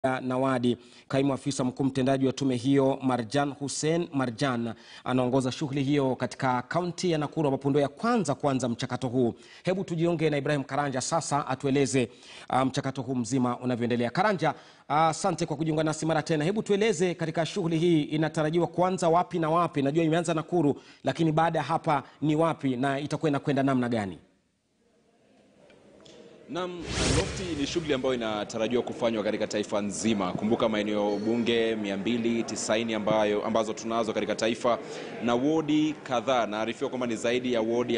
Nawadi. Kaimu afisa mkuu mtendaji wa tume hiyo Marjan Hussein Marjan anaongoza shughuli hiyo katika kaunti ya Nakuru ambapo ndio ya kwanza kuanza mchakato huu. Hebu tujiunge na Ibrahim Karanja sasa atueleze uh, mchakato huu mzima unavyoendelea. Karanja, asante uh, kwa kujiunga nasi mara tena. Hebu tueleze katika shughuli hii inatarajiwa kuanza wapi na wapi? Najua imeanza Nakuru, lakini baada ya hapa ni wapi na itakuwa inakwenda namna gani? Naam, Lofti ni shughuli ambayo inatarajiwa kufanywa katika taifa nzima. Kumbuka maeneo bunge 290 ambayo ambazo tunazo katika taifa na wodi kadhaa. Naarifiwa kwamba ni zaidi ya wodi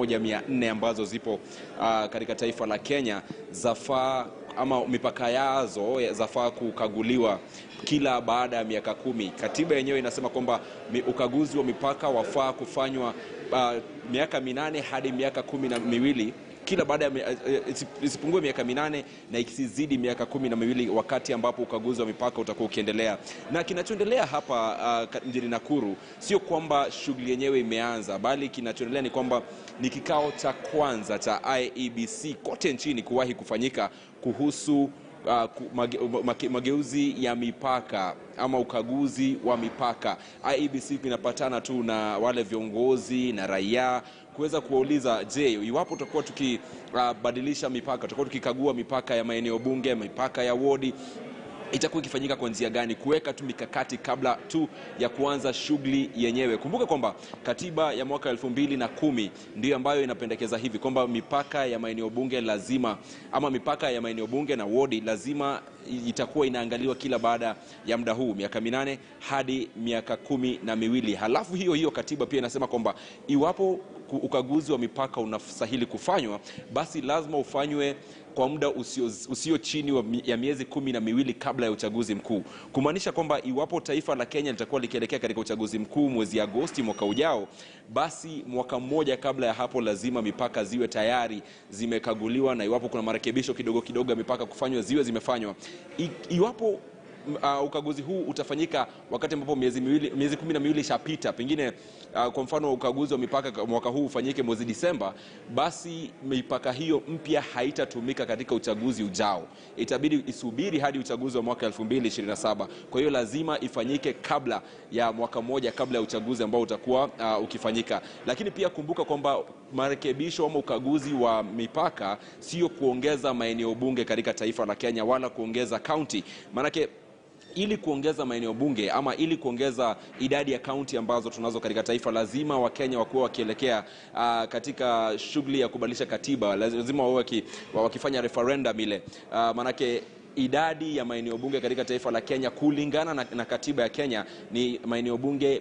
1400 ambazo zipo uh, katika taifa la Kenya zafaa ama mipaka yazo zafaa kukaguliwa kila baada ya miaka kumi. Katiba yenyewe inasema kwamba ukaguzi wa mipaka wafaa kufanywa uh, miaka minane hadi miaka kumi na miwili kila baada ya isipungue miaka minane na isizidi miaka kumi na miwili wakati ambapo ukaguzi wa mipaka utakuwa ukiendelea. Na kinachoendelea hapa uh, mjini Nakuru sio kwamba shughuli yenyewe imeanza, bali kinachoendelea ni kwamba ni kikao cha kwanza cha IEBC kote nchini kuwahi kufanyika kuhusu Uh, mage, mage, mageuzi ya mipaka ama ukaguzi wa mipaka. IEBC inapatana tu na wale viongozi na raia kuweza kuwauliza, je, iwapo tutakuwa tukibadilisha uh, mipaka, tutakuwa tukikagua mipaka ya maeneo bunge, mipaka ya wodi itakuwa ikifanyika kwa njia gani, kuweka tu mikakati kabla tu ya kuanza shughuli yenyewe. Kumbuka kwamba katiba ya mwaka elfu mbili na kumi ndiyo ambayo inapendekeza hivi kwamba mipaka ya maeneo bunge lazima ama mipaka ya maeneo bunge na wodi lazima itakuwa inaangaliwa kila baada ya muda huu miaka minane hadi miaka kumi na miwili. Halafu hiyo hiyo katiba pia inasema kwamba iwapo ukaguzi wa mipaka unastahili kufanywa, basi lazima ufanywe kwa muda usio, usio chini wa, ya miezi kumi na miwili kabla ya uchaguzi mkuu, kumaanisha kwamba iwapo taifa la Kenya litakuwa likielekea katika uchaguzi mkuu mwezi Agosti mwaka ujao, basi mwaka mmoja kabla ya hapo lazima mipaka ziwe tayari zimekaguliwa, na iwapo kuna marekebisho kidogo kidogo ya mipaka kufanywa ziwe zimefanywa. I, iwapo Uh, ukaguzi huu utafanyika wakati ambapo miezi miwili, miezi kumi na miwili ishapita, pengine uh, kwa mfano ukaguzi wa mipaka mwaka huu ufanyike mwezi Disemba, basi mipaka hiyo mpya haitatumika katika uchaguzi ujao, itabidi isubiri hadi uchaguzi wa mwaka 2027. Kwa hiyo lazima ifanyike kabla ya mwaka mmoja kabla ya uchaguzi ambao utakuwa uh, ukifanyika. Lakini pia kumbuka kwamba marekebisho ama ukaguzi wa mipaka sio kuongeza maeneo bunge katika taifa la Kenya wala kuongeza kaunti, maanake ili kuongeza maeneo bunge ama ili kuongeza idadi ya kaunti ambazo tunazo katika taifa, lazima Wakenya wakuwa wakielekea uh, katika shughuli ya kubadilisha katiba, lazima wawe wakifanya referendum ile uh, maanake idadi ya maeneo bunge katika taifa la Kenya kulingana na, na katiba ya Kenya ni maeneo bunge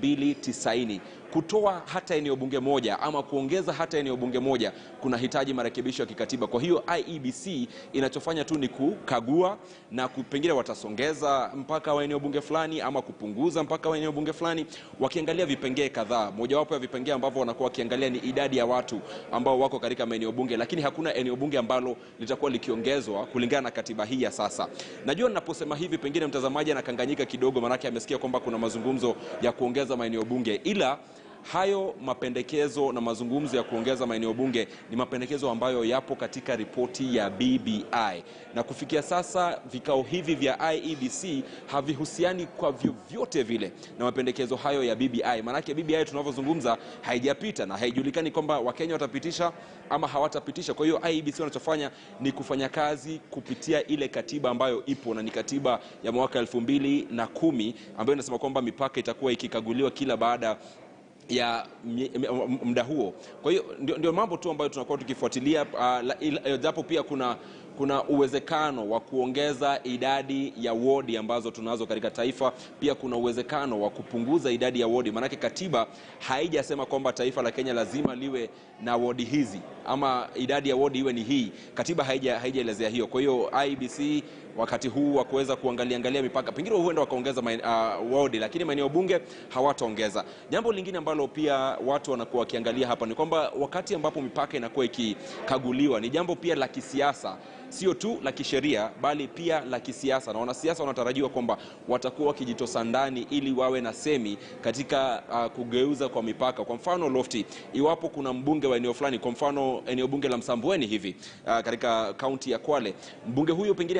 290. Kutoa hata eneo bunge moja ama kuongeza hata eneo bunge moja kuna hitaji marekebisho ya kikatiba. Kwa hiyo IEBC inachofanya tu ni kukagua na pengine watasongeza mpaka wa eneo bunge fulani ama kupunguza mpaka wa eneo bunge fulani, wakiangalia vipengee kadhaa. Mojawapo ya vipengee ambavyo wanakuwa wakiangalia ni idadi ya watu ambao wako katika maeneo bunge, lakini hakuna eneo bunge ambalo litakuwa likiongezwa kulingana na katiba hii ya sasa. Najua ninaposema hivi pengine mtazamaji anakanganyika kidogo, maanake amesikia kwamba kuna mazungumzo ya kuongeza maeneo bunge, ila hayo mapendekezo na mazungumzo ya kuongeza maeneo bunge ni mapendekezo ambayo yapo katika ripoti ya BBI, na kufikia sasa vikao hivi vya IEBC havihusiani kwa vyovyote vile na mapendekezo hayo ya BBI. Maanake BBI tunavyozungumza haijapita na haijulikani kwamba Wakenya watapitisha ama hawatapitisha. Kwa hiyo IEBC wanachofanya ni kufanya kazi kupitia ile katiba ambayo ipo na ni katiba ya mwaka elfu mbili na kumi ambayo inasema kwamba mipaka itakuwa ikikaguliwa kila baada ya muda huo. Kwa hiyo ndio, ndio mambo tu ambayo tunakuwa tukifuatilia japo uh, pia kuna kuna uwezekano wa kuongeza idadi ya wodi ambazo tunazo katika taifa. Pia kuna uwezekano wa kupunguza idadi ya wodi, maanake katiba haijasema kwamba taifa la Kenya lazima liwe na wodi hizi ama idadi ya wodi iwe ni hii. Katiba haijaelezea hiyo. Kwa hiyo IEBC wakati huu wa kuweza kuangalia angalia mipaka, pengine huenda wakaongeza uh, wodi, lakini maeneo bunge hawataongeza. Jambo lingine ambalo pia watu wanakuwa wakiangalia hapa ni kwamba wakati ambapo mipaka inakuwa ikikaguliwa, ni jambo pia la kisiasa sio tu la kisheria bali pia la kisiasa, na wanasiasa wanatarajiwa kwamba watakuwa wakijitosa ndani ili wawe na semi katika uh, kugeuza kwa mipaka. Kwa mfano Lofti, iwapo kuna mbunge wa eneo fulani, kwa mfano eneo bunge la Msambweni hivi uh, katika kaunti ya Kwale, mbunge huyo pengine atataka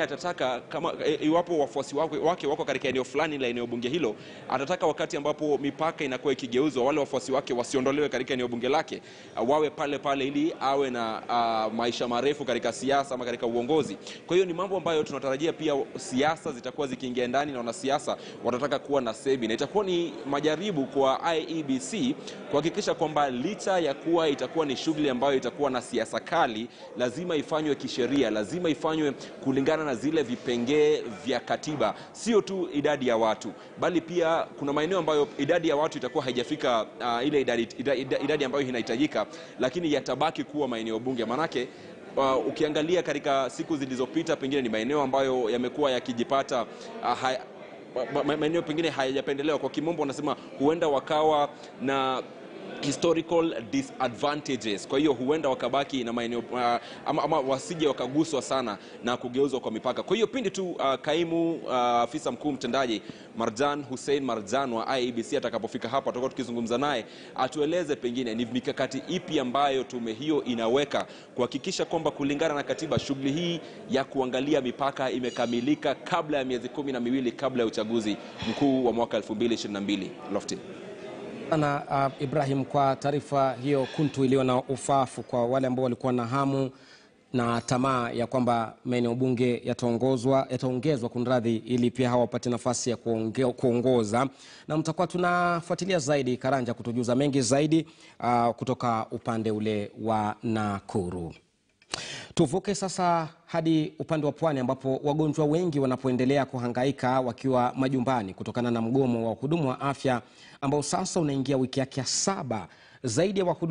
atataka kama e, iwapo wafuasi wake, wake wako katika eneo fulani la eneo bunge hilo, atataka wakati ambapo mipaka inakuwa ikigeuzwa, wale wafuasi wake wasiondolewe katika eneo bunge lake, uh, wawe pale pale ili awe na uh, maisha marefu katika siasa ama katika uongozi. Kwa hiyo ni mambo ambayo tunatarajia pia siasa zitakuwa zikiingia ndani na wanasiasa watataka kuwa na sebi, na itakuwa ni majaribu kwa IEBC kuhakikisha kwamba licha ya kuwa itakuwa ni shughuli ambayo itakuwa na siasa kali, lazima ifanywe kisheria, lazima ifanywe kulingana na zile vipengee vya katiba, sio tu idadi ya watu, bali pia kuna maeneo ambayo idadi ya watu itakuwa haijafika uh, ile idadi, idadi, idadi ambayo inahitajika, lakini yatabaki kuwa maeneo bunge manake Uh, ukiangalia katika siku zilizopita pengine ni maeneo ambayo yamekuwa yakijipata uh, haya, ma- ma- maeneo pengine hayajapendelewa. Kwa kimombo wanasema huenda wakawa na historical disadvantages. Kwa hiyo huenda wakabaki na maeneo uh, ama, ama wasije wakaguswa sana na kugeuzwa kwa mipaka. Kwa hiyo pindi tu uh, kaimu uh, afisa mkuu mtendaji Marjan Hussein Marjan wa IEBC atakapofika hapa, tutakuwa tukizungumza naye atueleze pengine ni mikakati ipi ambayo tume hiyo inaweka kuhakikisha kwamba kulingana na katiba shughuli hii ya kuangalia mipaka imekamilika kabla ya miezi kumi na miwili kabla ya uchaguzi mkuu wa mwaka 2022. Lofty. sana uh, Ibrahim kwa taarifa hiyo kuntu iliyo na ufafu kwa wale ambao walikuwa na hamu na tamaa ya kwamba maeneo bunge yataongozwa yataongezwa kunradhi, ili pia hawa wapate nafasi ya kuonge, kuongoza, na mtakuwa tunafuatilia zaidi Karanja kutujuza mengi zaidi uh, kutoka upande ule wa Nakuru. Tuvuke sasa hadi upande wa pwani ambapo wagonjwa wengi wanapoendelea kuhangaika wakiwa majumbani kutokana na mgomo wa wahudumu wa afya ambao sasa unaingia wiki yake ya saba. Zaidi ya wahudumu